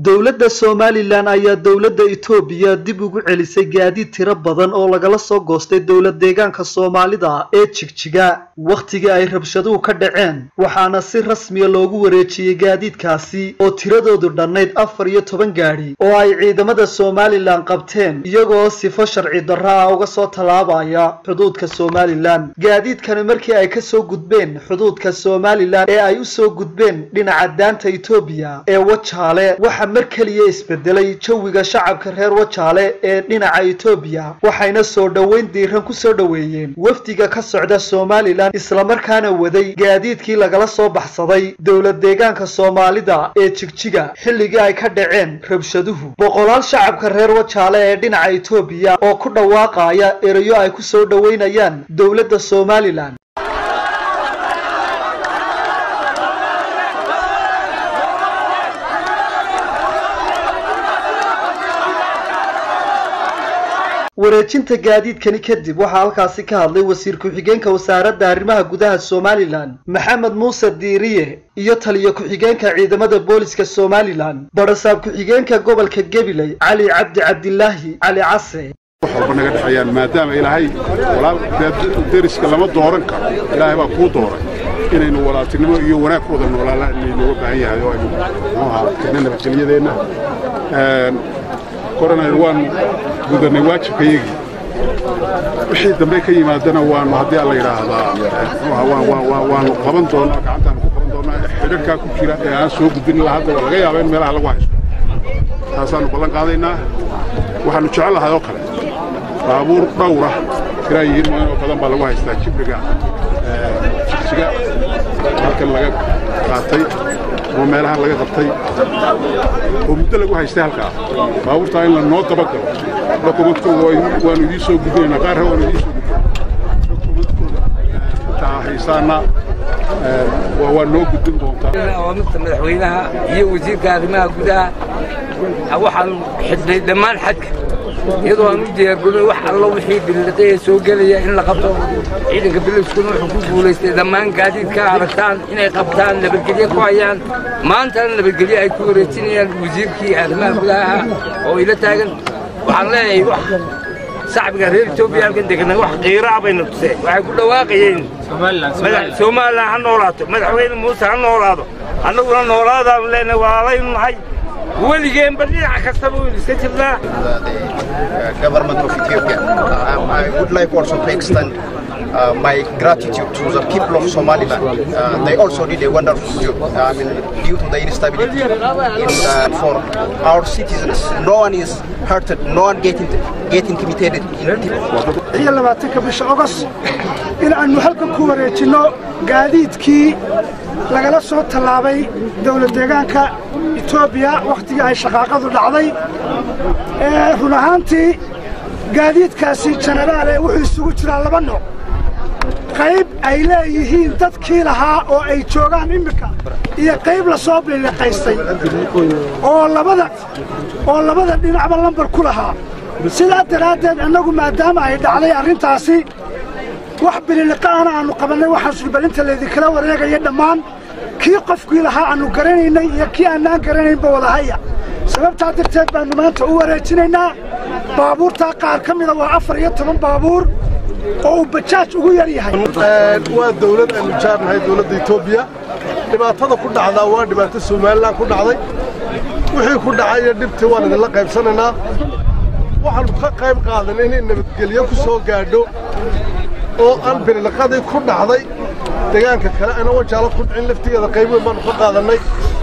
dowladda somalilan ayaa dowladda itoobiya dib ugu celisay gaadiid tiro badan oo lagala soo goostay dowlad deegaanka soomaalida ee jigjiga wakhtigii ay rabshaduhu ka dhaceen waxaana si rasmiya loogu wareejiyey gaadiidkaasi oo tiradoodu dhannayd afar iyo toban gaadhi oo ay ciidamada somalilan qabteen iyagoo sifo sharci darro ah uga soo tallaabaya xuduudka somalilan gaadiidkani markii ay ka soo gudbeen xuduudka somalilan ee ay u soo gudbeen dhinaca daanta itoobiya ee wajaale waxa mar keliya isbedelay jawiga shacabka reer wajaale ee dhinaca itoobiya waxayna soo dhoweyn diiran ku soo dhoweeyeen wafdiga ka socda somalilan islamarkaana waday gaadiidkii lagala soo baxsaday dowlad deegaanka soomaalida ee jigjiga xilligii ay ka dhaceen rabshaduhu boqolaal shacabka reer wajaale ee dhinaca itoobiya oo ku dhawaaqaya erayo ay ku soo dhoweynayaan dowladda somalilan wareejinta gaadiidkani kadib waxaa halkaasi ka hadlay wasiir ku-xigeenka wasaaradda arrimaha gudaha somalilan maxamed muuse diiriye iyo taliyo ku-xigeenka ciidamada booliska somalilan barasaab ku-xigeenka gobolka gabiley cali cabdi cabdilaahi cali case wax walba naga dhexeeyaan maadaama ilaahay deriska lama dooran karo ilaahay baa kuu dooray inaynu walaaltinimo iyo wanaag ku wada noolaalaan inaynuga baahan yahay oo aynu muxuu ahaa tirna nabadgelyadeenna koranaynu waanu gudanay waajibkayagii wixii dambe ka yimaadana waanu haddii alla yidhaahdaa waanu qaban doonaa gacantaanu ku qaban doonaa xidharkaa ku jira ee aan soo gudbin ilaa hadda waa laga yaaba in meelaha lagu haysto taasaanu ballan qaadaynaa waxaanu jecel lahay oo kale baabuur dhowra tiraa yihiin mooyan oo badan baa lagu haystaa jibriga jigjiga halkan laga qaatay ama meelahan laga qabtay oo muddo lagu haystay halkaa baabuurtaa in la noo dabagalo dokumentkooda waanu idiin soo gudbinaynaa qaarra waanu idiin soo gudbinaa dokumentkooda intaa haysaana waa noo gudbin doontaa awaamirta madaxweynaha iyo wasiirka arrimaha gudaha waxaanu xidhnay dhammaan xadka iyadoo aan u diyaargaroy wax allo wixii billiqee soo gelaya in la qabto ciidanka biliskuna wuxuu ku guulaystay dhammaan gaadiidka aragtaan inay qabtaan nabadgelye ku hayaan maantana nabadgelye ay ku wareejinayaan wasiirkii arrimaha gudaha oo ila taagan waxaan leeyahay wax shacbiga reer etoobiya halkan deganaa wax qiiraa bayna tuseen waxay ku dhawaaqayeen somalilan ha noolaato madaxweyne muuse ha noolaado annaguna noolaadaanu leenahay walaalaynu nahay weligeenba dhinac kastaba waynu iska jirnaa government of Ethiopia. Um, I would like also to extend uh, my gratitude to the people of Somaliland. Uh, they also did a wonderful job. I mean, due to the instability in, uh, for our citizens, no one is hurted, no one get, get intimidated in iyo labaatanka bisha ogos in aanu halkan ku wareejinno gaadiidkii lagala soo tallaabay dowlad deegaanka etoobiya wakhtigii ay shaqaaqadu dhacday run ahaantii gaadiidkaasi jenaraale wuxuu isugu jiraa laba nooc qayb ay leeyihiin dadkii lahaa oo ay joogaan immika iyo qayb la soo biliqaystay oo labada oo labada dhinacba lambar ku lahaa sidaa daraaddeed annagu maadaama ay dhacday arrintaasi wax bililiqa'ana aannu qabannay waxaan sulbalinta laydinkala wareegaya dhammaan kii qofkii lahaa aannu garanaynay iyo kii annaan garanaynba wadahaya sababtaa darteed baannu maanta u wareejinaynaa baabuurtaa qaar ka mida waa afar iyo toban baabuur oo uu bajaaj ugu yar yahay waa dawlad aynu jaarnahay dawladda etoobiya dhibaatada ku dhacdaa waa dhibaato somalilan ku dhacday wixii ku dhacay iyo dhibtii waan idinla qaybsanaynaa waxaannu ka qayb qaadanay inay nabadgelyo ku soo gaadho oo aan bililiqadii ku dhacday deegaanka kale ana wajaalo ku dhicin laftigeeda qayb weyn baannu ka qaadannay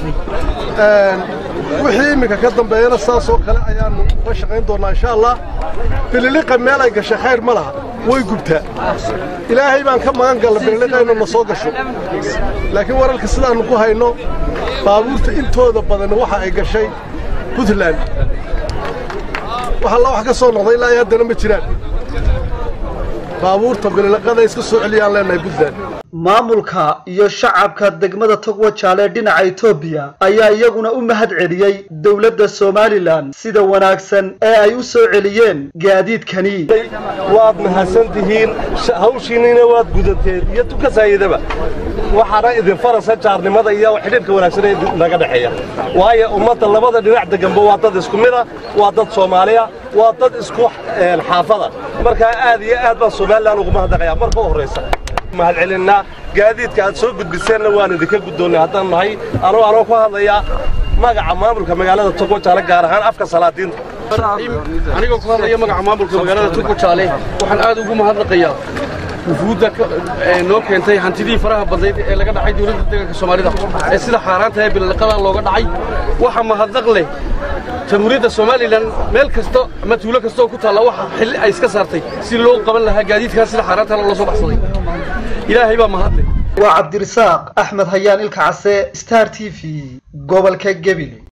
wixii iminka ka dambeeyana saasoo kale ayaannu uga shaqayn doonnaa insha allah bililiqa meel ay gashay khayr ma laha way gubtaa ilaahay baan ka magan galla bililiqa inuu na soo gasho laakiin wararka sidaannu ku hayno baabuurta intooda badan waxa ay gashay puntland wax alla wax ka soo noqday ilaa ay haddana ma jiraan baabuurta bililiqada iska soo celiyaan leenahay puntland maamulka iyo shacabka degmada togwajaale dhinaca etoobiya ayaa iyaguna u mahad celiyey dowladda somalilan sida wanaagsan ee ay u soo celiyeen gaadiidkani waad mahadsan tihiin hawshiinina waad gudateed iyo tukasaayidaba waxaana idin farasa jaarnimada iyo xidhiidhka wanaagsan ee naga dhexeeya waayo ummadda labada dhinac deganba waa dad isku mid ah waa dad soomaaliya waa dad isku xaafada markaa aad iyo aad baan somalilan ugu mahadnaqayaa marka u horraysa mahad celinnaa gaadiidka aad soo gudbiseenna waan idinka guddoonnay haddaan nahay anuu anoo ku hadlayaa magaca maamulka magaalada togwajaale gaar ahaan afka salaadiinta anigoo ku hadlaya magaca maamulka magaalada togwajaale waxaan aad ugu mahadnaqayaa wufuudda noo keentay hantidii faraha badnayd ee laga dhacay dowladda deegaanka soomaalida ee sida xaaraanta ee billiqada looga dhacay waxa mahadnaq leh jamhuuriyadda somalilan meel kasta ama tuulo kasta oo ku taalla waxa xilli ay iska saartay si loo qaban lahaa gaadiidkaas sida xaaraanta loo soo baxsaday ilaahay baa mahadle waa cabdirasaaq axmed hayaan ilka case star t v gobolka gebile